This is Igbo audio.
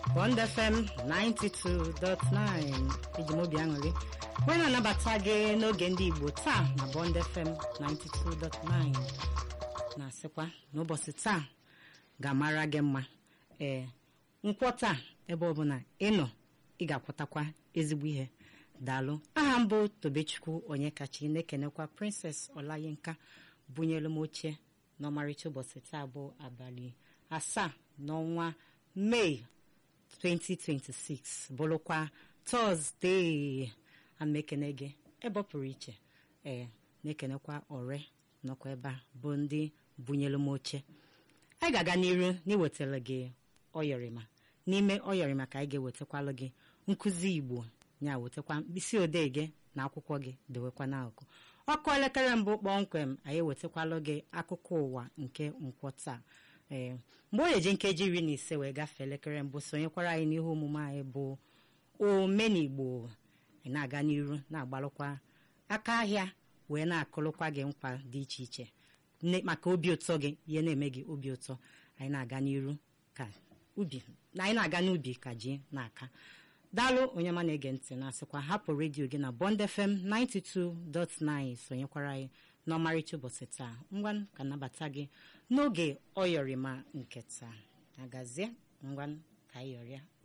Bond FM 92.9 eji m obi aṅụrị wee na-anabata gị n'oge ndị Igbo taa na Bond FM 92.9 na-asịkwa n'ụbọchị taa ga-amara gị mma ee nkwọ taa ebe ọbụla ịnọ ị ga-akwọtakwa ezigbo ihe daalụ aha mbụ Tobechukwu Onyekachi na-ekenekwa Princess Olayinka bunyelu m oche n'ọmarịcha ụbọchị taa bụ abalị asaa n'ọnwa Mee 2026 bụrụkwa tọzdee ana ekene gị ebe ọ pụrụ iche ee na-ekenekwa ọre nọkwa ebe a bụ ndị bunyelu m oche anyị ga-aga n'iru n'iwetara gị ọyọrịma n'ime ọyọrịma ka anyị ga-ewetakwalụ gị nkụzi Igbo ya wetakwa mkpịsị odee gị na akwụkwọ gị dewekwa n'akụkụ ọkụ elekere mbụ kpọmkwem anyị ewetakwalụ gị akụkọ ụwa nke nkwọ taa ee mgbe o yeji nkeji iri na ise wee gafee elekere mbụ sonyekwara anyị n'ihe omume anyị bụ omenigbo anyị na-aga n'iru na-agbalụkwa aka ahịa wee na-akụlụkwa gị nkwa dị iche iche maka obi ụtọ gị ihe na-eme gị obi ụtọ anyị na-aga n'iru ka ubi na anyị na-aga n'ubi ka ji na-aka daalụ onye ma na-ege ntị na-asịkwa hapụ redio gị na Bond FM 92.9 sonyekwara anyị n'ọmarịcha ụbọchị taa ngwa ka nabata gị n'oge ọyọrịma nke taa agazie ngwa ka anyị yọrịa